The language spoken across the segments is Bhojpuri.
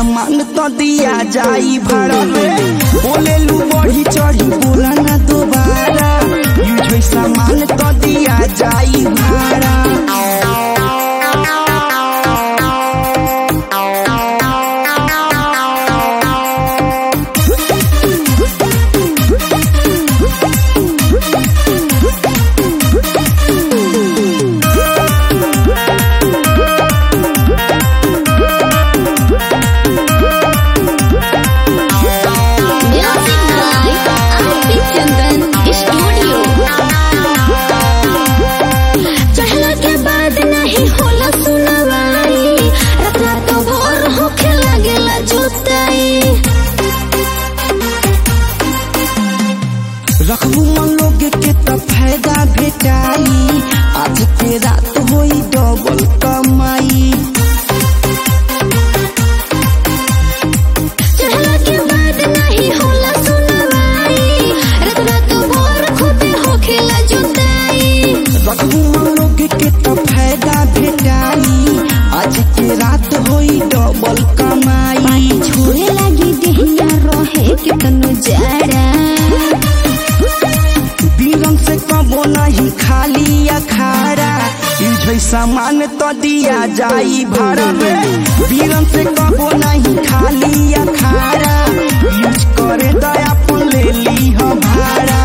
सामान तो दिया जाई भाड़ा में बोले लू बढ़ी चढ़ी बोला ना दोबारा यूज होई सामान तो दिया जाई भाड़ा Music by R.P. Chandan Studio. चढ़ला के बाद नहीं होला सुनवाई रात रात भोर होखे लागेला जोताई रखबू मन लोग के तो फायदा भेटाई आज के रात होई डबल कमाई चढ़ला के बाद नहीं होला सुनवाई रात रात भोर खुदे होखेला जोताई रखबू मन लोग के तो फायदा भेटाई आज के रात होई डबल कमाई छोड़े लगी देहिया रहे कितनो जाड़ा बीरन से कबो नहीं खाली अखाड़ा यूज होई सामान तो दिया जाई भाड़ा में बीरन से कबो नहीं खाली अखाड़ा यूज करे दया पुन ले ली हम भाड़ा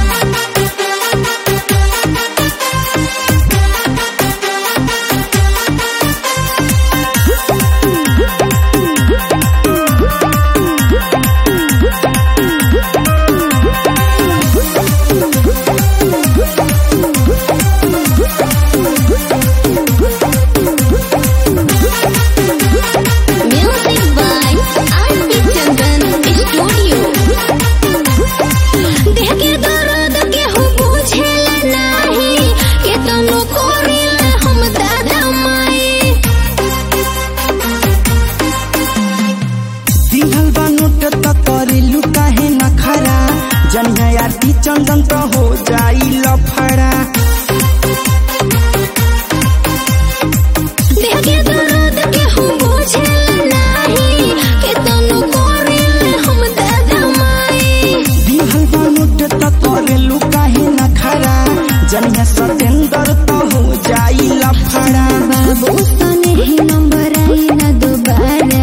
Music by R.P. Chandan Studio. देह के दर्द के हो बुझेला नाही के तनो कोरिला हम दादा माई दिहल बा नोट त करेलु काहे न खरा जनिया आरती चंदन त हो जाई लफड़ा देह के दर्द के हो बुझेला नाही के तनो कोरिला हम दादा माई दिहल बा नोट त करेलु काहे न खरा जनिया सतेंदर त हो जाई लफड़ा बाबू सने ही नंबर आई ना दोबारा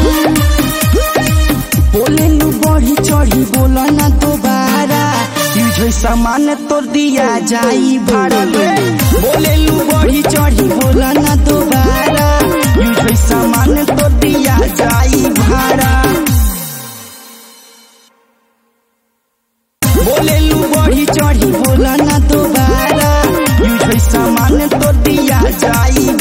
बोले लू बढ़ी चढ़ी बोला ना दोबारा यूज होई सामान तो दिया जाई भाड़ा में बोले लू बढ़ी चढ़ी बोला ना दोबारा यूज होई सामान तो दिया जाई भाड़ा बोले लू बढ़ी चढ़ी बोला ना दोबारा यूज होई सामान तो दिया जाई